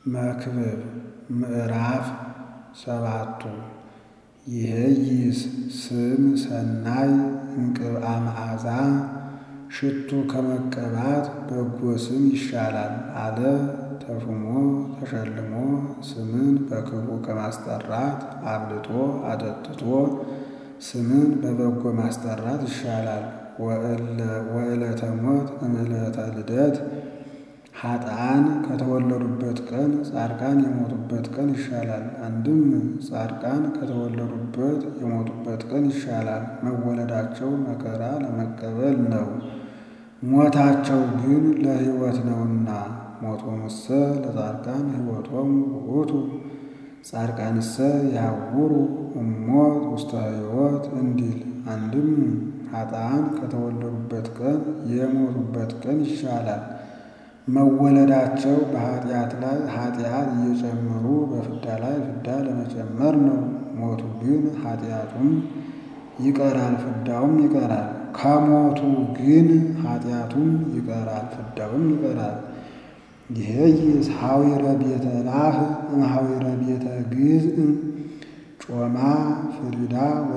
መክብብ ምዕራፍ ሰባቱ ይሄይስ ስም ሰናይ እምቅብአ መዓዛ ሽቱ ከመቀባት በጎ ስም ይሻላል አለ። ተሹሞ ተሸልሞ ስምን በክፉ ከማስጠራት አብልቶ አጠጥቶ ስምን በበጎ ማስጠራት ይሻላል። ወዕለተ ሞት እምዕለተ ልደት ኃጥአን ከተወለዱበት ቀን ጻድቃን የሞቱበት ቀን ይሻላል። አንድም ጻድቃን ከተወለዱበት የሞቱበት ቀን ይሻላል። መወለዳቸው መከራ ለመቀበል ነው፣ ሞታቸው ግን ለሕይወት ነውና። ሞቶሙሰ ለጻድቃን ሕይወቶሙ ውእቱ ጻድቃንሰ ይሐውሩ እሞት ውስተ ሕይወት እንዲል። አንድም ኃጥአን ከተወለዱበት ቀን የሞቱበት ቀን ይሻላል። መወለዳቸው በኃጢአት ላይ ኃጢአት እየጨመሩ በፍዳ ላይ ፍዳ ለመጨመር ነው። ሞቱ ግን ኃጢአቱም ይቀራል ፍዳውም ይቀራል። ከሞቱ ግን ኃጢአቱም ይቀራል ፍዳውም ይቀራል። ይሄይስ ሐዊረ ቤተ ላህ እምሐዊረ ቤተ ግዝእ ጮማ ፍሪዳ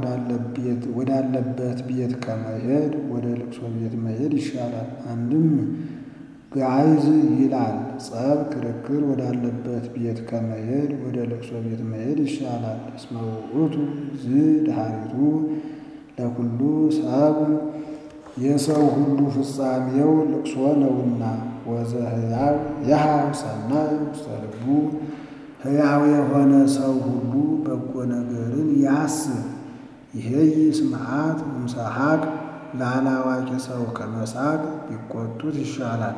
ወዳለበት ቤት ከመሄድ ወደ ልቅሶ ቤት መሄድ ይሻላል። አንድም ጋይዝ ይላል ጸብ ክርክር ወዳለበት ቤት ከመሄድ ወደ ልቅሶ ቤት መሄድ ይሻላል። እስመ ውእቱ ዝድሃሪቱ ለኩሉ ሰብ የሰው ሁሉ ፍጻሜው ልቅሶ ነውና። ወዘሕያው የሃብ ሰናይ ውስተ ልቡ ሕያው የሆነ ሰው ሁሉ በጎ ነገርን ያስብ። ይሄይስ መዓት እምሰሐቅ ላላዋቂ ሰው ከመሳቅ ቢቆጡት ይሻላል።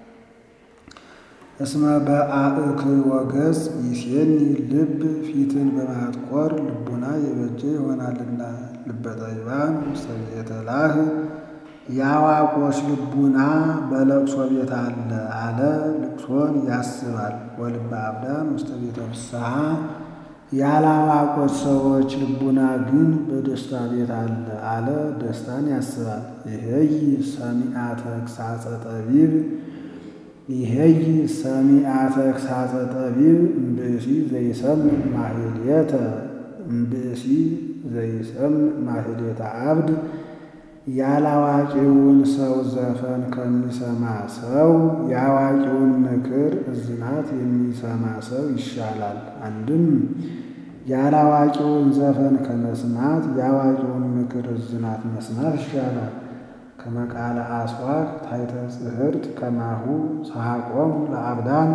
እስመ በአእክዮ ገጽ ይሴኒ ልብ ፊትን በማጥቆር ልቡና የበጀ ይሆናልና። ልበ ጠቢባን ውስተ ቤተ ላህ የአዋቆች ልቡና በለቅሶ ቤት አለ አለ ልቅሶን ያስባል። ወልበ አብዳን ውስተ ቤተ ፍስሐ ያላዋቆች ሰዎች ልቡና ግን በደስታ ቤት አለ አለ ደስታን ያስባል። ይሄይ ሰሚዐ ተግሣጸ ጠቢብ ይሄይ ሰሚዐ ተግሣጸ ጠቢብ እምብእሲ ዘይሰምዕ ማሕሌተ እምብእሲ ዘይሰምዕ ማሕሌተ አብድ ያላዋቂውን ሰው ዘፈን ከሚሰማ ሰው የአዋቂውን ምክር እዝናት የሚሰማ ሰው ይሻላል። አንድም ያላዋቂውን ዘፈን ከመስማት የአዋቂውን ምክር እዝናት መስማት ይሻላል። ከመቃለ አስዋክ ታሕተ ጽሕርት ከማሁ ሰሐቆሙ ለአብዳን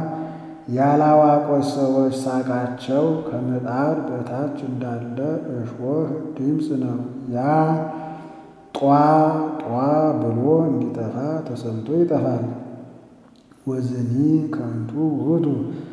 ያላዋቆች ሰዎች ሳቃቸው ከምጣድ በታች እንዳለ እሾህ ድምፅ ነው። ያ ጧ ጧ ብሎ እንዲጠፋ ተሰምቶ ይጠፋል። ወዝኒ ከንቱ ውእቱ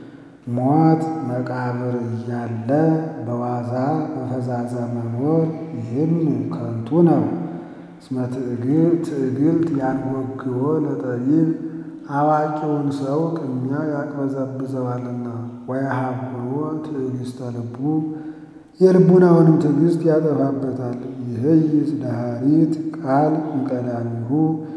ሞት መቃብር እያለ በዋዛ በፈዛዛ መኖር ይህም ከንቱ ነው። እስመ ትዕግልት ያንጎግቦ ለጠቢብ አዋቂውን ሰው ቅሚያ ያቅበዘብዘዋልና። ወየሐፍሮ ትዕግሥተ ልቡ የልቡናውንም ትዕግሥት ያጠፋበታል። ይሄይስ ዳሃሪት ቃል እምቀዳሚሁ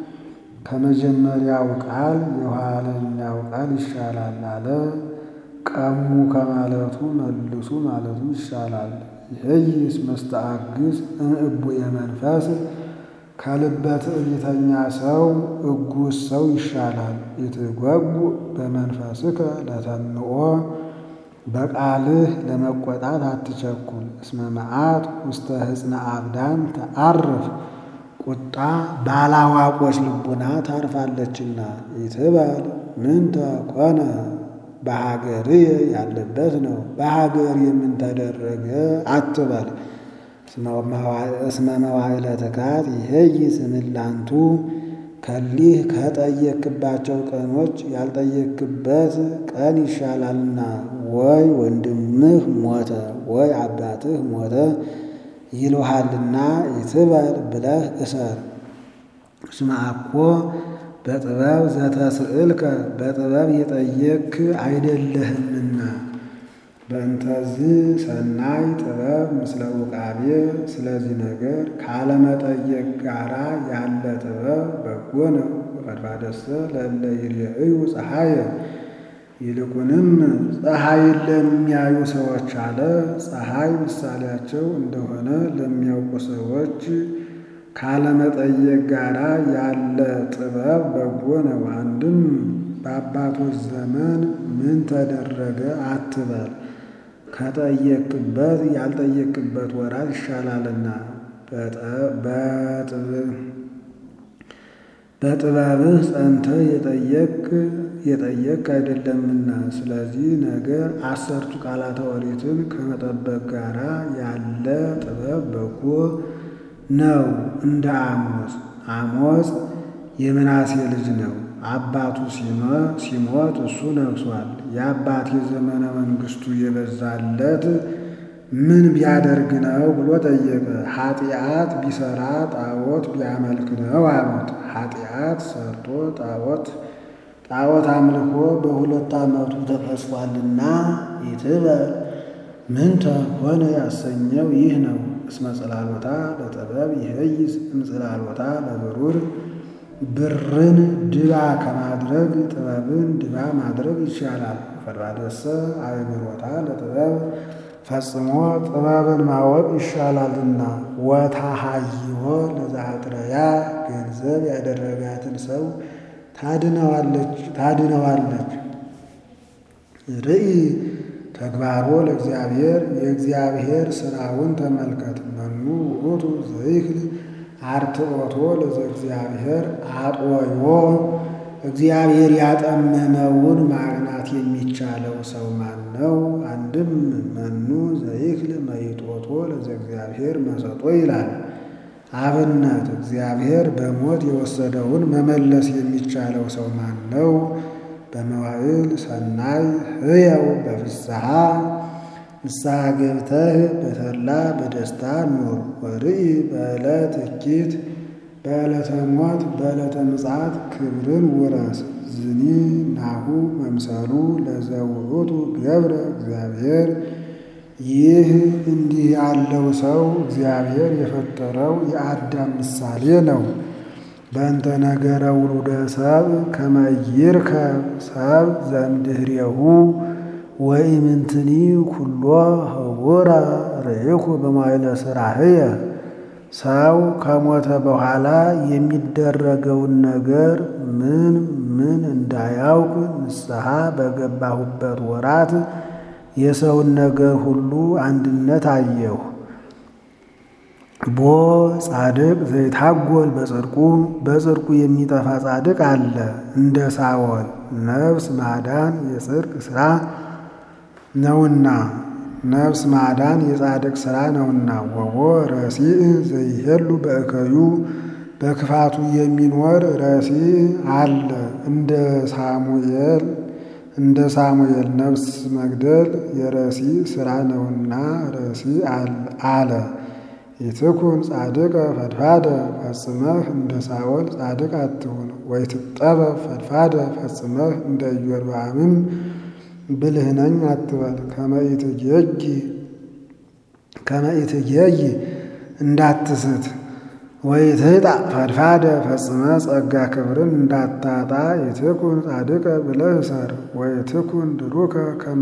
ከመጀመሪያው ቃል የኋለኛው ቃል ይሻላል አለ። ቀሙ ከማለቱ መልሱ ማለቱ ይሻላል። ይሄይስ መስተአግስ እምእቡየ መንፈስ ከልበ ትዕቢተኛ ሰው እጉስ ሰው ይሻላል። ኢትጓጉ በመንፈስከ ለተንኦ በቃልህ ለመቆጣት አትቸኩል። እስመ መዓት ውስተ ሕፅነ አብዳን ተአርፍ ቁጣ ባላዋቆች ልቡና ታርፋለችና። ይትበል ምንተ ኮነ በሀገርየ ያለበት ነው። በሀገር የምን ተደረገ አትበል። እስመ መዋዕለ ትካት ይሄይ ስምላንቱ ከሊህ ከጠየክባቸው ቀኖች ያልጠየክበት ቀን ይሻላልና። ወይ ወንድምህ ሞተ ወይ አባትህ ሞተ ይልሃልና ይትበል ብለህ እሰር። እስመ አኮ በጥበብ ዘተስእልከ በጥበብ የጠየክ አይደለህምና። በእንተዝ ሰናይ ጥበብ ምስለ ውቃቤ ስለዚህ ነገር ካለመጠየቅ ጋራ ያለ ጥበብ በጎ ነው። ወፈድፋደሰ ለእለ ይሬእዩ ፀሐየ ይልቁንም ፀሐይን ለሚያዩ ሰዎች አለ። ፀሐይ ምሳሌያቸው እንደሆነ ለሚያውቁ ሰዎች ካለመጠየቅ ጋራ ያለ ጥበብ በጎ ነው። አንድም በአባቶች ዘመን ምን ተደረገ አትበል፣ ከጠየቅበት ያልጠየቅበት ወራት ይሻላልና በጥበብህ ጸንተህ የጠየቅ የጠየቅ አይደለምና። ስለዚህ ነገር አሰርቱ ቃላተ ኦሪትን ከመጠበቅ ጋራ ያለ ጥበብ በጎ ነው። እንደ አሞጽ አሞጽ የምናሴ ልጅ ነው። አባቱ ሲሞት እሱ ነግሷል። የአባቴ ዘመነ መንግስቱ የበዛለት ምን ቢያደርግ ነው ብሎ ጠየቀ። ኃጢአት ቢሰራ ጣዖት ቢያመልክ ነው አሉት። ኃጢአት ሰርቶ ጣዖት ጣዖት አምልኮ በሁለት ዓመቱ ተቀስፏልና ይትበል ምንተ ሆነ ያሰኘው ይህ ነው። እስመ ጽላሎታ ለጥበብ ይህይስ እምጽላሎታ ለብሩር ብርን ድባ ከማድረግ ጥበብን ድባ ማድረግ ይቻላል። ፈድባደሰ አእምሮታ ለጥበብ ፈጽሞ ጥበብን ማወቅ ይሻላልና። ወታሃይዎ ለዛጥረያ ገንዘብ ያደረጋትን ሰው ታድነዋለች ታድነዋለች። ርኢ ተግባሮ ለእግዚአብሔር የእግዚአብሔር ሥራውን ተመልከት። መኑ ውእቱ ዘይክል አርትዖቶ ለዘእግዚአብሔር አጥወዮ እግዚአብሔር ያጠመመውን ማቅናት የሚቻለው ሰው ማን ነው? አንድም መኑ ዘይክል መይጦቶ ለዘእግዚአብሔር መሰጦ ይላል። አብነት እግዚአብሔር በሞት የወሰደውን መመለስ የሚቻለው ሰው ማን ነው? በመዋዕል ሰናይ ህያው በፍስሐ ንስሐ ገብተህ በተድላ በደስታ ኑር። ወርኢ በዕለት እኪት በዕለተ ሞት በዕለተ ምጽአት ክብርን ውረስ። ዝኒ ናሁ መምሰሉ ለዘውእቱ ገብረ እግዚአብሔር ይህ እንዲህ ያለው ሰው እግዚአብሔር የፈጠረው የአዳም ምሳሌ ነው። በእንተ ነገረ ውሉደ ሰብ ከመይርከ ሰብ ዘእምድኅሬሁ ወኢምንትኒ ኩሎ ህቡረ ርኢኩ በመዋዕለ ሥራህየ ሰው ከሞተ በኋላ የሚደረገውን ነገር ምን ምን እንዳያውቅ ንስሐ በገባሁበት ወራት የሰውን ነገር ሁሉ አንድነት አየሁ። ቦ ጻድቅ ዘይታጎል በጽድቁ በጽድቁ የሚጠፋ ጻድቅ አለ። እንደ ሳወል ነፍስ ማዳን የጽድቅ ሥራ ነውና ነፍስ ማዳን የጻድቅ ሥራ ነውና። ወቦ ረሲዕ ዘይሄሉ በእከዩ በክፋቱ የሚኖር ረሲዕ አለ። እንደ ሳሙኤል እንደ ሳሙኤል ነፍስ መግደል የረሲዕ ሥራ ነውና ረሲዕ አለ። ይትኩን ጻድቀ ፈድፋደ ፈጽመህ እንደ ሳኦል ጻድቅ አትሁን። ወይትጠበብ ፈድፋደ ፈጽመህ እንደ ኢዮርብዓምም ብልህ ነኝ አትበል። ከመኢትጌይ እንዳትስት ወይትህጣ ፈድፋደ ፈጽመህ ጸጋ ክብርን እንዳታጣ ይትኩን ጻድቀ ብለህ ሰር። ወይትኩን ድሩከ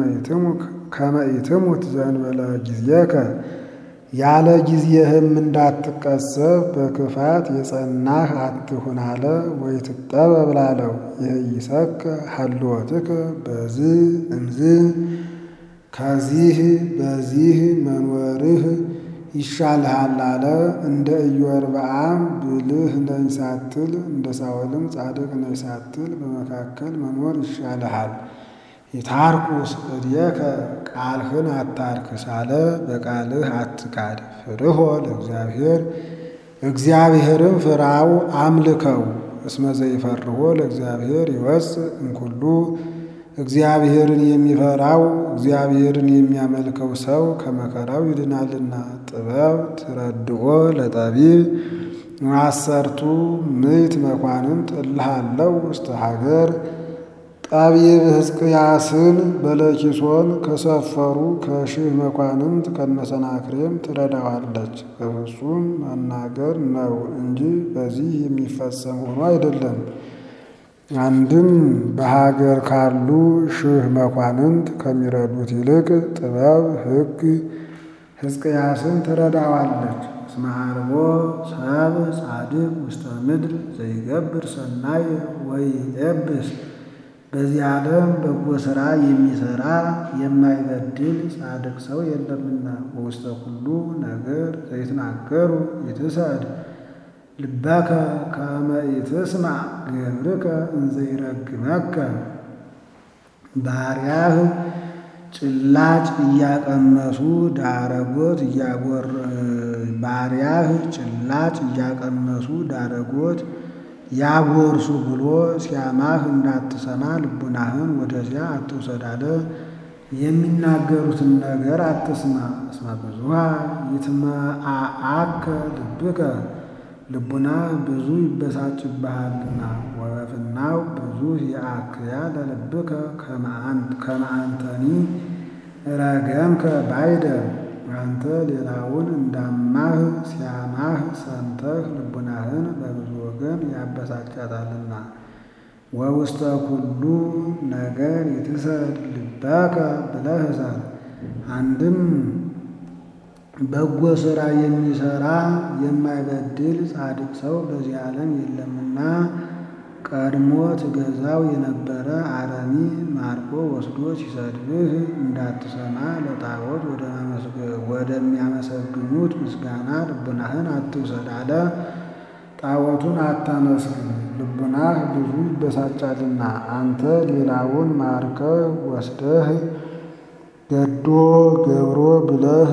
ከመኢትሙት ዘእንበለ ጊዜከ ያለ ጊዜህም እንዳትቀሰፍ በክፋት የጸናህ አትሁን አለ። ወይትጠበብ ላለው ይህይሰከ ሀልወትከ በዝ እምዝ ከዚህ በዚህ መንወርህ ይሻልሃል አለ። እንደ ኢዮርብዓም ብልህ ነኝ ሳትል እንደ ሳኦልም ጻድቅ ነኝ ሳትል በመካከል መኖር ይሻልሃል። የታርኩስ እድየከ ቃልህን አታርክስ አለ። በቃልህ አትካድ። ፍርሆ ለእግዚአብሔር እግዚአብሔርን ፍራው አምልከው። እስመ ዘይፈርሆ ለእግዚአብሔር ይወፅእ እምኩሉ እግዚአብሔርን የሚፈራው እግዚአብሔርን የሚያመልከው ሰው ከመከራው ይድናልና። ጥበብ ትረድኦ ለጠቢብ አሰርቱ ምዕት መኳንንት እልሃለው ውስተ ሀገር ጠቢብ ሕዝቅያስን በለኪሶን ከሰፈሩ ከሺህ መኳንንት ከነሰናክሬም ትረዳዋለች። በፍጹም መናገር ነው እንጂ በዚህ የሚፈጸም ሆኖ አይደለም። አንድም በሀገር ካሉ ሺህ መኳንንት ከሚረዱት ይልቅ ጥበብ ሕግ ሕዝቅያስን ትረዳዋለች። እስመ ሀርቦ ሰብ ጻድቅ ውስተ ምድር ዘይገብር ሰናይ ወይኤብስ በዚህ ዓለም በጎ ሥራ የሚሠራ የማይበድል ጻድቅ ሰው የለምና። በውስተ ኩሉ ነገር ዘይትናገሩ ይትሰድ ልበከ ከመ ኢትስማዕ ገብርከ እንዘ ይረግመከ ባሪያህ ጭላጭ እያቀመሱ ዳረጎት እያጎር ባሪያህ ጭላጭ እያቀመሱ ዳረጎት ያጎርሱ ብሎ ሲያማህ እንዳትሰማ ልቡናህን ወደዚያ አትውሰድ አለ። የሚናገሩትን ነገር አትስማ። እስመ ብዙኃ ይትመዓዓከ ልብከ ልቡናህ ብዙ ይበሳጭብሃልና። ወበፍናው ብዙ ይአክያ ለልብከ ከመ አንተኒ ረገምከ ባይደ አንተ ሌላውን እንዳማህ ሲያማህ ሰምተህ ልቡናህን በብዙ ወገን ያበሳጫታልና። ወውስተ ኩሉ ነገር ይትሰድ ልበከ ብለህ እሰር። አንድም በጎ ሥራ የሚሠራ የማይበድል ጻድቅ ሰው በዚህ ዓለም የለምና ቀድሞ ትገዛው የነበረ አረሚ ማርኮ ወስዶ ሲሰድብህ እንዳትሰማ ለጣዖት ወደሚያመሰግኑት ምስጋና ልቡናህን አትውሰድ አለ። ጣዖቱን አታመስግን፣ ልቡናህ ብዙ ይበሳጫልና። አንተ ሌላውን ማርከህ ወስደህ ገዶ ገብሮ ብለህ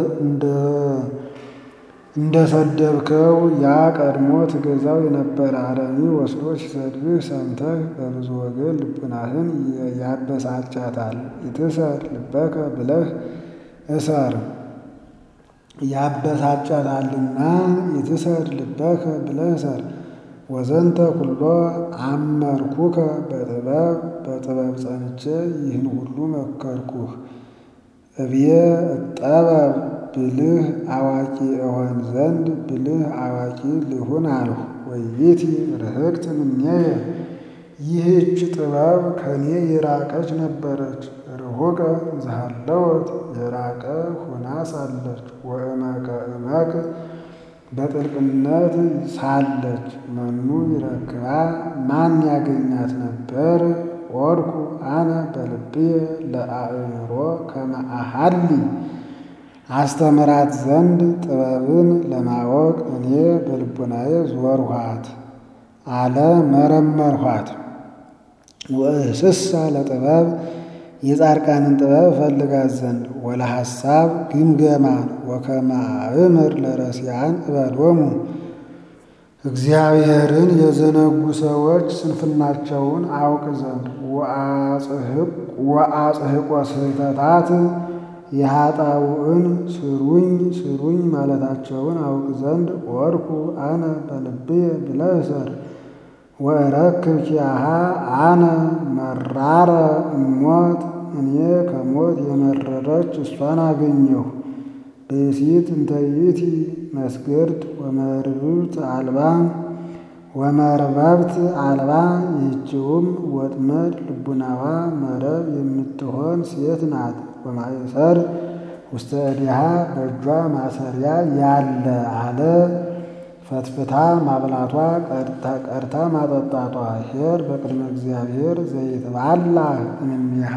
እንደ ሰደብከው ያ ቀድሞ ትገዛው የነበረ አረሚ ወስዶ ሲሰድብህ ሰምተህ በብዙ ወገን ልቡናህን ያበሳጫታል። ይትሰር ልበከ ብለህ እሰር ያበሳጫታልና። ይትሰር ልበከ ብለህ እሰር። ወዘንተ ኩሎ አመርኩከ በጥበብ በጥበብ ጸንቼ ይህን ሁሉ መከርኩህ። እብየ እጠበብ ብልህ አዋቂ እሆን ዘንድ ብልህ አዋቂ ልሁን አልሁ። ወይቤቲ ርህቅት እምኔየ ይህች ጥበብ ከኔ የራቀች ነበረች። ርሁቀ ዘሃለወት የራቀ ሁና ሳለች። ወእመቀ እመቅ በጥልቅነት ሳለች መኑ ይረክባ ማን ያገኛት ነበር? ወድኩ አነ በልብየ ለአእምሮ ከመ አሐሊ አስተምራት ዘንድ ጥበብን ለማወቅ እኔ በልቡናዬ ዞርኋት አለ መረመርኋት። ወእስሳ ለጥበብ የጻድቃንን ጥበብ እፈልጋት ዘንድ ወለሐሳብ ግምገማን ወከመ አእምር ለረሲዓን እበሎሙ እግዚአብሔርን የዘነጉ ሰዎች ስንፍናቸውን አውቅ ዘንድ ወአጽሕቆ ስህተታት የኃጣውዕን ስሩኝ ስሩኝ ማለታቸውን አውቅ ዘንድ ወድኩ አነ በልብየ ብለህ እሰር። ወእረክብ ኪያሃ አነ መራረ እሞት እኔ ከሞት የመረረች እሷን አገኘሁ። ብእሲት እንተ ይእቲ መስገድት ወመርብብት አልባ ወመርበብት አልባ ይህችውም ወጥመድ ልቡናዋ መረብ የምትሆን ሴት ናት። ወማእሰር ውስተ እዴሃ በእጇ ማሰሪያ ያለ አለ። ፈትፍታ ማብላቷ ቀድታ ማጠጣቷ ኄር በቅድመ እግዚአብሔር ዘይትባላ እምኔሃ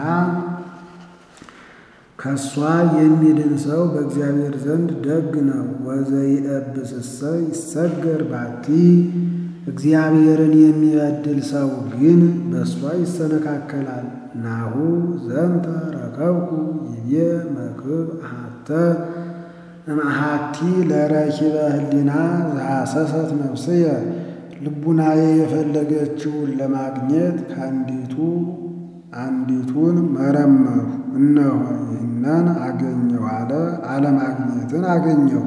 ከእሷ የሚድን ሰው በእግዚአብሔር ዘንድ ደግ ነው። ወዘይእብስሰ ይሰገር ባቲ እግዚአብሔርን የሚበድል ሰው ግን በእሷ ይሰነካከላል። ናሁ ዘንተ ረከብኩ ይቤ መክብብ አሐተ እምአሐቲ ለረኪበ ህሊና ዘሐሰሰት ነፍስየ ልቡናዬ የፈለገችውን ለማግኘት ከአንዲቱ አንዲቱን መረመሩ። እነሆ ይህንን አገኘሁ አለ። አለማግኘትን አገኘሁ።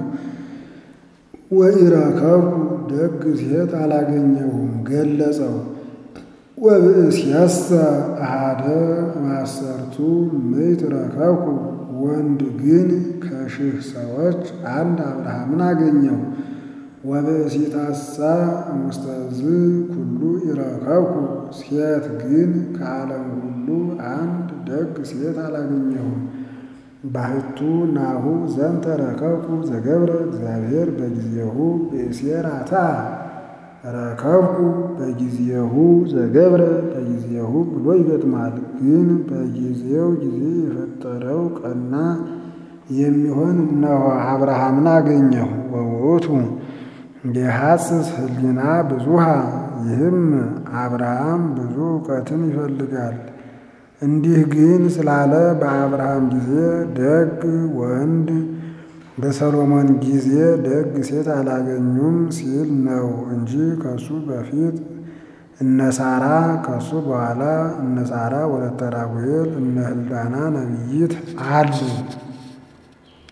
ወኢረከብኩ ደግ ሴት አላገኘሁም ገለጸው። ወብእስየሰ አሐደ ማሰርቱ ምዕት ረከብኩ ወንድ ግን ከሺህ ሰዎች አንድ አብርሃምን አገኘሁ። ወብእሲታሳ እሙስተዝ ኩሉ ይረከብኩ ሴት ግን ከዓለም ሁሉ አንድ ደግ ሴት አላገኘሁም። ባህቱ ናሁ ዘንተ ረከብኩ ዘገብረ እግዚአብሔር በጊዜሁ ብእሴራታ ረከብኩ በጊዜሁ ዘገብረ በጊዜሁ ብሎ ይገጥማል። ግን በጊዜው ጊዜ የፈጠረው ቀና የሚሆን እነሆ አብርሃምን አገኘሁ። ወውእቱ የሐስስ ህሊና ብዙሃ ይህም አብርሃም ብዙ እውቀትን ይፈልጋል። እንዲህ ግን ስላለ በአብርሃም ጊዜ ደግ ወንድ በሰሎሞን ጊዜ ደግ ሴት አላገኙም ሲል ነው እንጂ ከሱ በፊት እነ ሳራ ከሱ በኋላ እነ ሳራ ወለተ ራጉኤል እነ ህልዳና ነቢይት አሉ።